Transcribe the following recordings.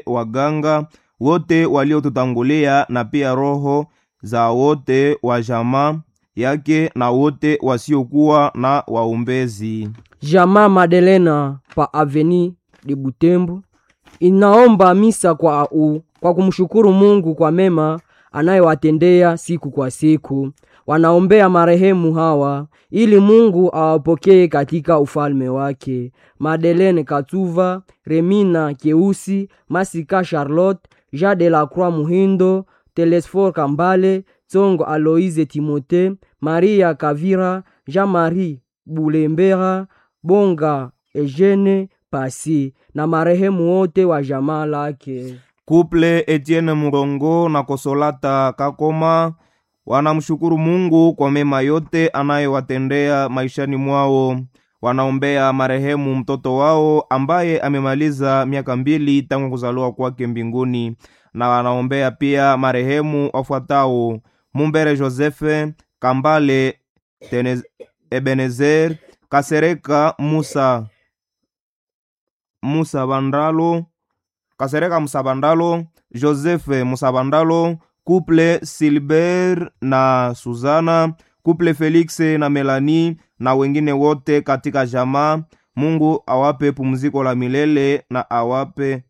waganga wote waliotutangulia na pia roho za wote wa jamaa yake na wote wasiokuwa na waombezi. Jamaa Madelena pa Aveni de Butembo inaomba misa kwa, u, kwa kumshukuru Mungu kwa mema anayewatendea siku kwa siku. Wanaombea marehemu hawa ili Mungu awapokee katika ufalme wake: Madeleine Katuva, Remina Keusi, Masika Charlotte, Jean de la Croix Muhindo, Telesfor Kambale, Tsongo Aloise Timote, Maria Kavira, Jean-Marie Bulembera, Bonga Eugene Pasi na marehemu wote wa jamaa lake. Kuple Etienne Murongo na Kosolata Kakoma wanamshukuru Mungu kwa mema yote anayowatendea maishani mwao. Wanaombea marehemu mtoto wao ambaye amemaliza miaka mbili tangu kuzaliwa kwake mbinguni, na wanaombea pia marehemu wafuatao: Mumbere Josefe Kambale Tenez, Ebenezer Kasereka Musa Musa Bandalo Kasereka Musabandalo, Joseph Musabandalo, Couple Silber na Suzana, Couple Felix na Melanie na wengine wote katika jamaa. Mungu awape pumziko la milele na awape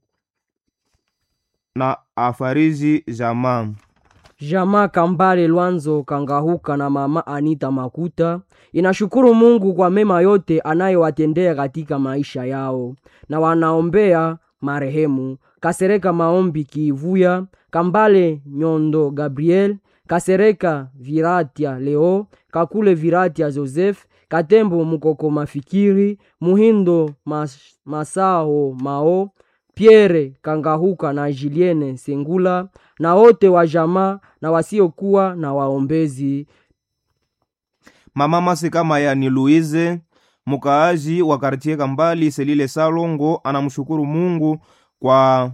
na afariji jamaa. Jamaa Kambale Lwanzo Kangahuka na mama Anita Makuta inashukuru Mungu kwa mema yote anayowatendea katika maisha yao, na wanaombea marehemu Kasereka Maombi Kivuya, Kambale Nyondo Gabriel, Kasereka Viratia Leo, Kakule Viratia Joseph, Katembo Mukoko Mafikiri, Muhindo Mas, Masao Mao, Pierre Kangahuka na Julienne Sengula na wote wa jamaa na wasiokuwa na waombezi. Mama Masika Mayani Louise mukaaji wa kartie Kambali Selile Salongo anamshukuru Mungu kwa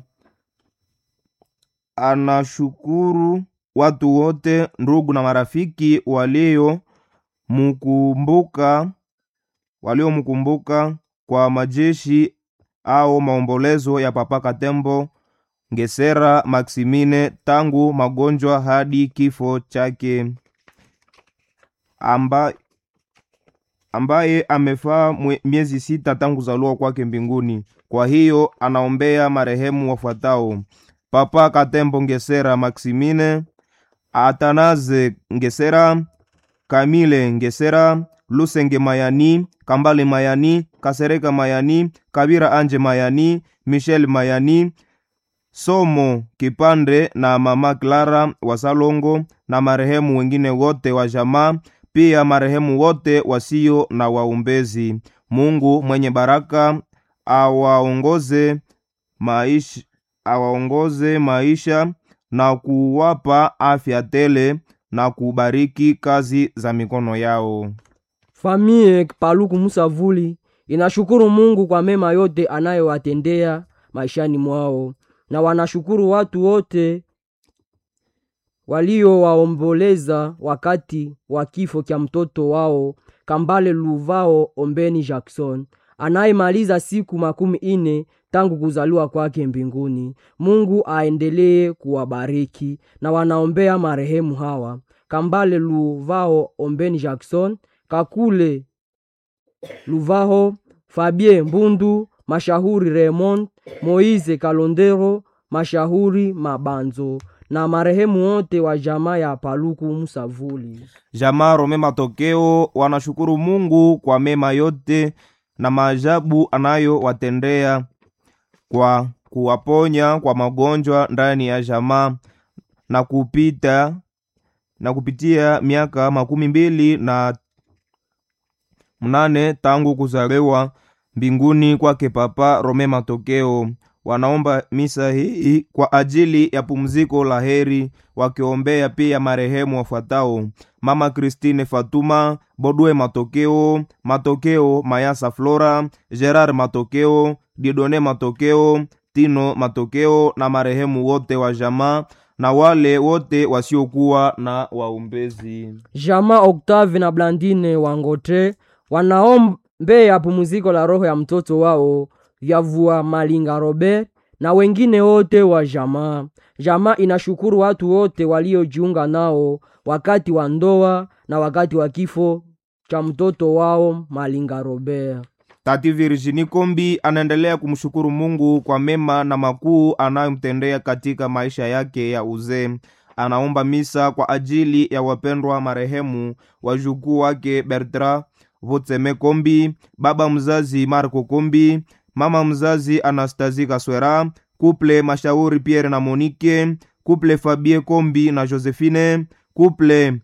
anashukuru watu wote ndugu na marafiki walio mkumbuka waliomkumbuka kwa majeshi au maombolezo ya Papa Katembo Ngesera Maximine tangu magonjwa hadi kifo chake amba, ambaye amefaa miezi sita tangu kuzaliwa kwake mbinguni. Kwa hiyo anaombea marehemu wafuatao: Papa Katembo Ngesera Maximine, Atanaze Ngesera, Kamile Ngesera, Lusenge Mayani, Kambale Mayani, Kasereka Mayani, Kabira Anje Mayani, Michel Mayani, Somo Kipande na mama Clara wa Salongo na marehemu wengine wote wa jamaa, pia marehemu wote wasio na waombezi. Mungu mwenye baraka awaongoze maisha, awaongoze maisha na kuwapa afya tele na kubariki kazi za mikono yao. Famie Paluku Musavuli inashukuru Mungu kwa mema yote anayowatendea maishani mwao, na wanashukuru watu wote waliowaomboleza wakati wa kifo cha mtoto wao Kambale Luvao Ombeni Jackson anayemaliza siku makumi ine tangu kuzaliwa kwake mbinguni. Mungu aendelee kuwabariki na wanaombea marehemu hawa Kambale Luvao Ombeni Jackson, Kakule Luvaho, Fabien Mbundu, Mashahuri Raymond, Moise Kalondero, Mashahuri Mabanzo na marehemu wote wa jamaa ya Paluku Musavuli. Jamaa Rome Matokeo wanashukuru Mungu kwa mema yote na maajabu anayowatendea kwa kuwaponya kwa magonjwa ndani ya jamaa na kupita na kupitia miaka makumi mbili na mnane tangu kuzaliwa mbinguni kwake Papa Rome Matokeo. Wanaomba misa hii kwa ajili ya pumziko la heri, wakiombea pia marehemu wafuatao: Mama Christine Fatuma Bodwe Matokeo, Matokeo Mayasa Flora, Gerard Matokeo, Didone Matokeo, Tino Matokeo na marehemu wote wa jamaa na wale wote wasiokuwa na waombezi. Jamaa Octave na Blandine Wangotre wanaombea pumziko la roho ya mtoto wao Vyavua Malinga Robert na wengine wote wa jamaa. Jamaa inashukuru watu wote waliojiunga nao wakati wa ndoa na wakati wa kifo cha mtoto wao Malinga Robert. Tati Virginie Kombi anaendelea kumshukuru Mungu kwa mema na makuu anayomtendea katika maisha yake ya uzee. Anaomba misa kwa ajili ya wapendwa marehemu wajukuu wake Bertrand Vutseme Kombi, baba mzazi Marco Kombi, mama mzazi Anastasie Kaswera, kuple Mashauri Pierre na Monique, kuple Fabie Kombi na Josephine, kuple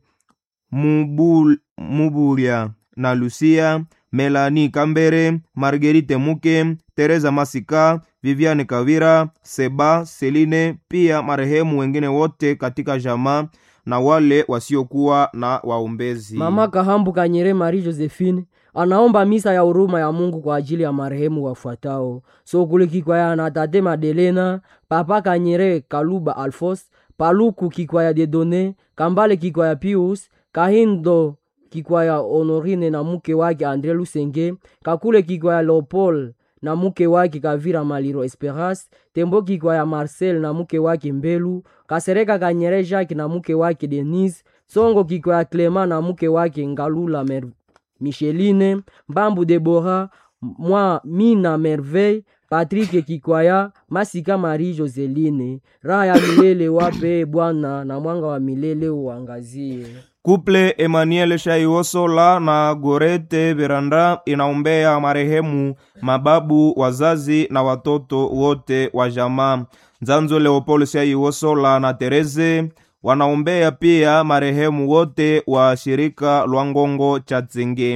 Mubul, Mubulia na Lucia, Melanie Kambere, Marguerite Muke, Teresa Masika, Viviane Kavira, Seba, Celine, pia marehemu wengine wote katika jamaa na wale wasiokuwa na waombezi. Mama Kahambu Kanyere Marie Josephine anaomba misa ya huruma ya Mungu kwa ajili ya marehemu wafuatao: Sokuli Kikwaya na Tate Madelena, Papa Kanyere Kaluba Alfos, Paluku Kikwaya Dedone, Kambale Kikwaya Pius, Kahindo Kikwaya Honorine na mke wake Andre Lusenge, Kakule Kikwaya Leopold na mke wake Kavira Maliro Esperas, Tembo Kikwaya Marcel na mke wake Mbelu, Kasereka Kanyere Jacques na mke wake Denise, Songo Kikwaya Clement na mke wake Ngalula Mer Micheline, Mbambu Debora, mwa Mina Merveille, Patrick Kikwaya, Masika Marie Joseline. Raha ya milele wape Bwana na mwanga wa milele uangazie. Kuple Emmanuel Shaiosola na Gorete Veranda inaombea marehemu mababu, wazazi na watoto wote wa jamaa. Nzanzo Leopold Shaiosola na Tereze wanaombea pia marehemu wote wa shirika Lwangongo Chatsenge,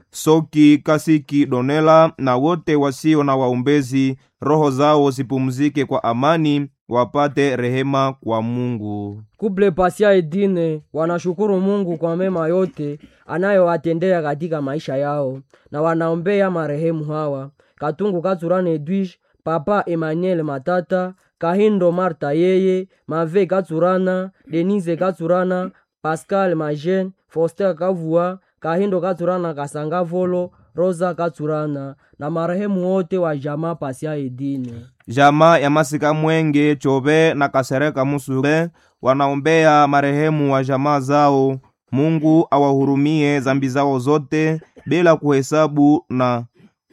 Soki Kasiki Donela na wote wasio na waombezi, roho zao zipumzike kwa amani, wapate rehema kwa Mungu. Kuple Pasia Edine wanashukuru Mungu kwa mema yote anayowatendea katika maisha yao na wanaombea marehemu hawa: Katungu Katsurane Edwige, Papa Emmanuel Matata, Kahindo Marta yeye, Mave Katsurana, Denise Katsurana, Pascal Majen, Foster Kavua, Kahindo Katsurana Kasanga Volo, Rosa Katsurana na marehemu wote wa jamaa Pasia Edine. Jamaa ya Masika Mwenge Chobe na Kasereka Musure wanaombea marehemu wa jamaa zao. Mungu awahurumie zambi zao zote bila kuhesabu na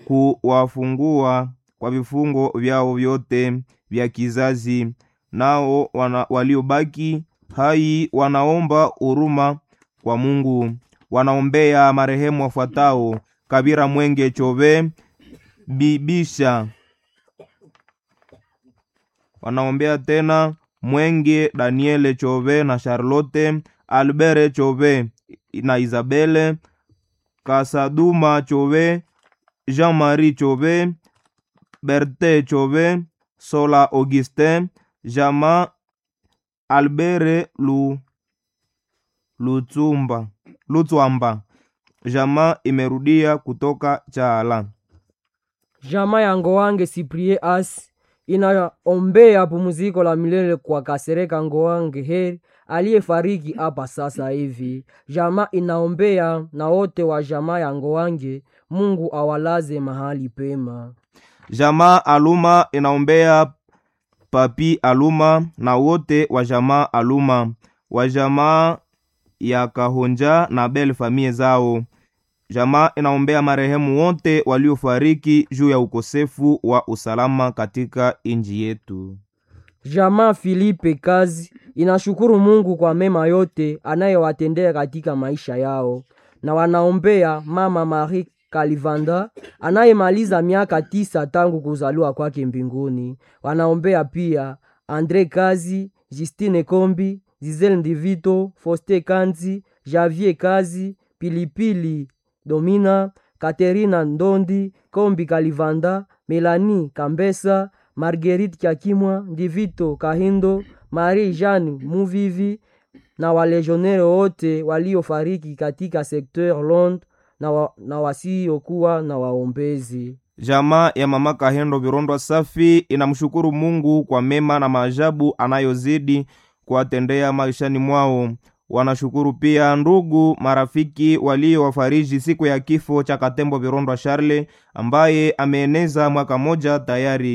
kuwafungua kwa vifungo vyao vyote vya kizazi. Nao wana, waliobaki hai wanaomba huruma kwa Mungu. Wanaombea marehemu wafuatao: Kabira Mwenge Chobe, Bibisha wanaombea tena Mwenge Daniele Chove na Charlotte Albert Chove na Isabele Kasaduma Chove Jean-Marie Chove Berte Chove Sola Augustin Jama Albert Lu Lutsumba Lutswamba Jama imerudia kutoka Chala. Jamaa ya Ngoange Siprie As inaombea pumziko la milele kwa Kasereka Ngoange Heri aliyefariki hapa sasa hivi. Jamaa inaombea na wote wa jamaa ya Ngoange, Mungu awalaze mahali pema. Jamaa Aluma inaombea Papi Aluma na wote wa jamaa Aluma wa jamaa ya Kahonja na Bel famie zao. Jamaa inaombea marehemu wote waliofariki juu ya ukosefu wa usalama katika inji yetu. Jamaa Filipe Kazi inashukuru Mungu kwa mema yote anayewatendea katika maisha yao, na wanaombea mama Marie Kalivanda anayemaliza miaka tisa tangu kuzaliwa kwake mbinguni. Wanaombea pia Andre Kazi, Justine Kombi, Zizel Ndivito, Foste Kanzi, Javier Kazi, Pilipili Domina, Katerina Ndondi, Kombi Kalivanda, Melanie Kambesa, Marguerite Kyakimwa, Ndivito Kahindo, Marie Jeanne Muvivi na walegionere wote waliofariki katika sekteur Londres na, wa, na wasiokuwa na waombezi. Jamaa ya mama Kahendo Virondwa Safi inamshukuru Mungu kwa mema na maajabu anayozidi kuwatendea maishani mwao. Wanashukuru pia ndugu marafiki waliowafariji siku ya kifo cha Katembo Virondwa Charle ambaye ameeneza mwaka moja tayari.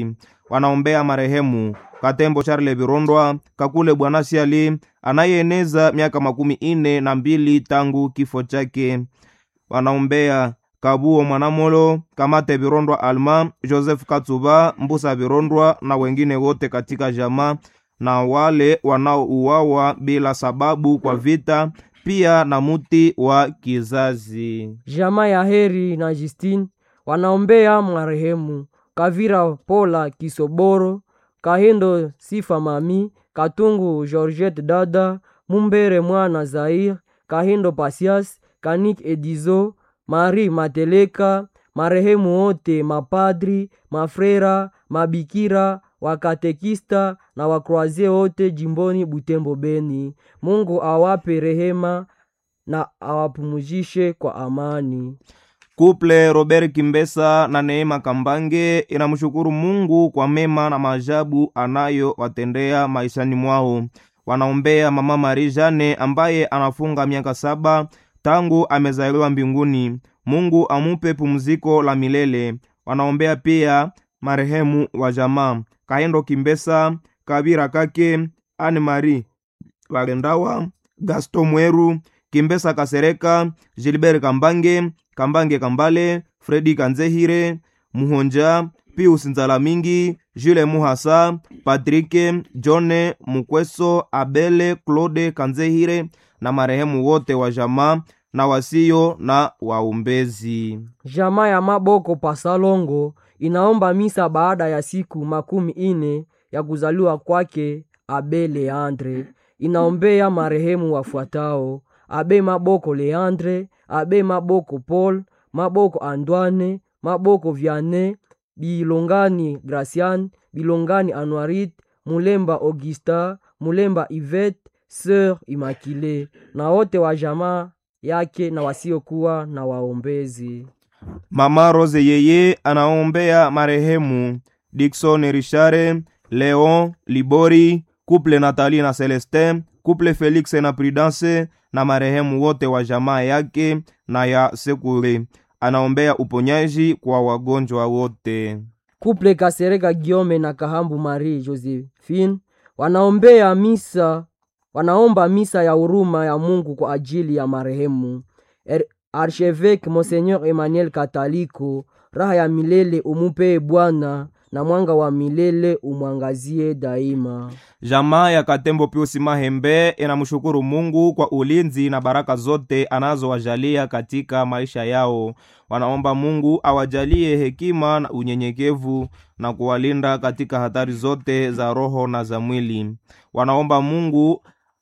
wanaombea marehemu Katembo Charle Virondwa Kakule Bwana Siali anayeeneza miaka makumi ine na mbili tangu kifo chake. Wanaombea Kabuo Mwanamolo Kamate Virondwa Alma Joseph Katsuba Mbusa Virondwa na wengine wote katika jamaa na wale wanaouawa bila sababu kwa vita, pia na muti wa kizazi. Jamaa ya Heri na Justine wanaombea marehemu Kavira Pola Kisoboro, Kahindo Sifa Mami, Katungu Georgette Dada, Mumbere Mwana Zair, Kahindo Pasias, Kanik Edizo, Marie Mateleka, marehemu wote mapadri, mafrera, mabikira, wakatekista na wakroazie wote jimboni Butembo Beni. Mungu awape rehema na awapumuzishe kwa amani. Kuple Robert Kimbesa na Neema Kambange inamshukuru Mungu kwa mema na maajabu anayowatendea maishani mwao. Wanaombea mama Marie Jane ambaye anafunga miaka saba tangu amezaliwa mbinguni. Mungu amupe pumziko la milele. Wanaombea pia marehemu wa jamaa Kaendo Kimbesa, Kabira Kake, Anne Marie Wagendawa, Gaston Mweru, Kimbesa Kasereka, Gilbert Kambange, Kambange Kambale, Fredi Kanzehire, Muhonja, Pius Nzalamingi, Jules Muhasa, Patrike, John Mukweso, Abele, Claude Kanzehire na marehemu wote wa jamaa na wasio na waombezi. Jamaa ya Maboko Pasalongo inaomba misa baada ya siku makumi ine ya kuzaliwa kwake Abe Leandre. Inaombea marehemu wafuatao: Abe Maboko Leandre, Abe Maboko Paul, Maboko Antoine, Maboko Vianney, Bilongani Gracian, Bilongani Anuarit, Mulemba Augusta, Mulemba Yvette, Sœur Immaculée na wote wa jamaa yake na wasiokuwa na waombezi. Mama Rose yeye anaombea marehemu Dickson Richare, Leon Libori, couple Nathalie na Celestin, couple Felix na Prudence na marehemu wote wa jamaa yake na ya Sekule. Anaombea uponyaji kwa wagonjwa wote. Kuple Kasereka Giome na Kahambu Marie Josephine wanaombea misa, wanaomba misa ya huruma ya Mungu kwa ajili ya marehemu er, Archevêque Monseigneur Emmanuel Kataliko. Raha ya milele umupee Bwana na mwanga wa milele umwangazie daima. Jamaa ya Katembo Piusi Mahembe inamshukuru Mungu kwa ulinzi na baraka zote anazowajalia katika maisha yao. Wanaomba Mungu awajalie hekima na unyenyekevu na kuwalinda katika hatari zote za roho na za mwili. Wanaomba Mungu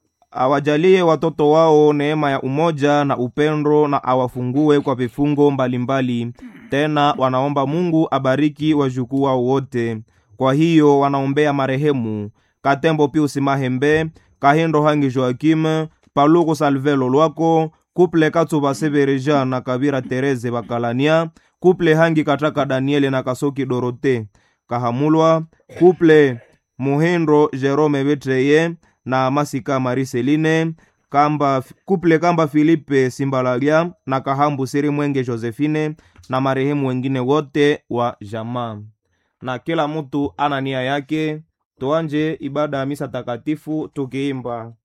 awajalie watoto wao neema ya umoja na upendo na awafungue kwa vifungo mbalimbali. Tena wanaomba Mungu abariki wajukuu wao wote. Kwa hiyo wanaombea marehemu Katembo Piusi Mahembe, Kahindo Hangi Joakim, Paluku Salvelo Lwako, Kuple Katsuba Severeja na Kabira Tereze Bakalania, Kuple Hangi Kataka Daniele na Kasoki Dorote Kahamulwa, Kuple Muhindo Jerome Betreye na Masika Mariseline Kamba, Kuple Kamba Filipe Simbalalia na Kahambu Siri Mwenge Josephine na marehemu wengine wote wa jamaa. Na kila mtu ana nia yake. Tuanje ibada ya misa takatifu tukiimba